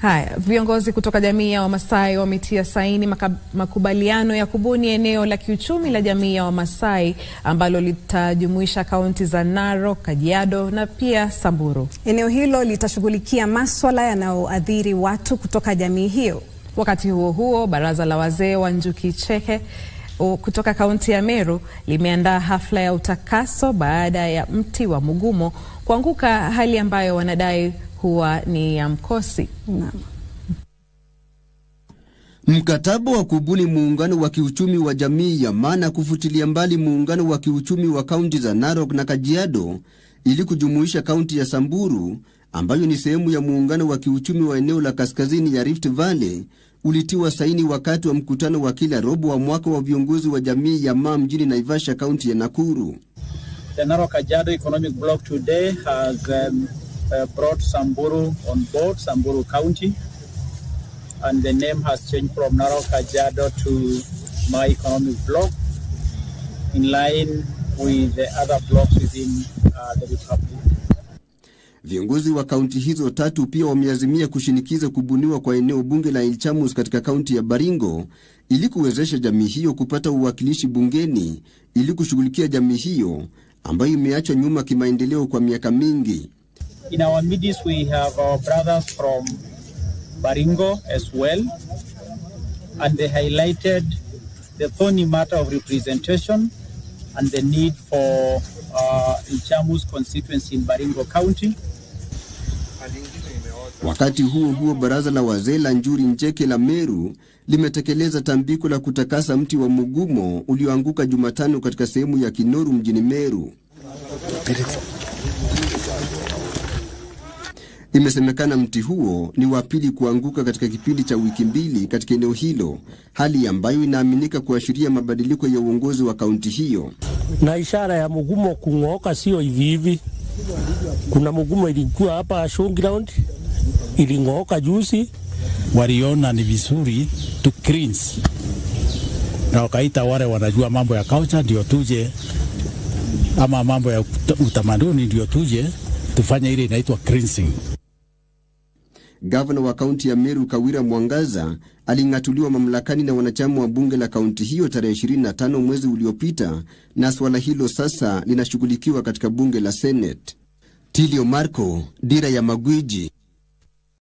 Haya, viongozi kutoka jamii ya Wamasai wametia saini maka, makubaliano ya kubuni eneo la kiuchumi la jamii ya Wamasai ambalo litajumuisha kaunti za Narok, Kajiado na pia Samburu. Eneo hilo litashughulikia maswala yanayoathiri watu kutoka jamii hiyo. Wakati huo huo, baraza la wazee wa Njuki Cheke kutoka kaunti ya Meru limeandaa hafla ya utakaso baada ya mti wa mugumo kuanguka, hali ambayo wanadai huwa ni ya mkosi. Naam. Mkataba wa kubuni muungano wa kiuchumi wa jamii ya Maa na kufutilia mbali muungano wa kiuchumi wa kaunti za Narok na Kajiado ili kujumuisha kaunti ya Samburu ambayo ni sehemu ya muungano wa kiuchumi wa eneo la kaskazini ya Rift Valley ulitiwa saini wakati wa mkutano wa kila robo wa mwaka wa viongozi wa jamii ya Maa mjini Naivasha, kaunti ya Nakuru. The Narok Kajiado Economic Bloc today has um, uh, brought Samburu on board, Samburu County, and the name has changed from Narok Kajiado to my economic bloc in line with the other blocks within uh, the republic. Viongozi wa kaunti hizo tatu pia wameazimia kushinikiza kubuniwa kwa eneo bunge la Ilchamus katika kaunti ya Baringo ili kuwezesha jamii hiyo kupata uwakilishi bungeni ili kushughulikia jamii hiyo ambayo imeachwa nyuma kimaendeleo kwa miaka mingi. In our midst we have our brothers from Baringo as well and they highlighted the thorny matter of representation and the need for uh, Ilchamus constituency in Baringo County. Wakati huo huo, baraza la wazee la Njuri Njeke la Meru limetekeleza tambiko la kutakasa mti wa mugumo ulioanguka Jumatano katika sehemu ya Kinoru mjini Meru. Imesemekana mti huo ni wa pili kuanguka katika kipindi cha wiki mbili katika eneo hilo, hali ambayo inaaminika kuashiria mabadiliko ya uongozi wa kaunti hiyo. Na ishara ya mugumo kung'ooka sio hivi hivi. Kuna mugumo ilikuwa hapa showground iling'ooka juzi, waliona ni vizuri tu cleanse na wakaita wale wanajua mambo ya culture ndio tuje, ama mambo ya utamaduni ndio tuje tufanye ile inaitwa cleansing. Gavana wa kaunti ya Meru Kawira Mwangaza aling'atuliwa mamlakani na wanachama wa bunge la kaunti hiyo tarehe 25 mwezi uliopita, na suala hilo sasa linashughulikiwa katika bunge la Senate. Tilio Marco, Dira ya Magwiji.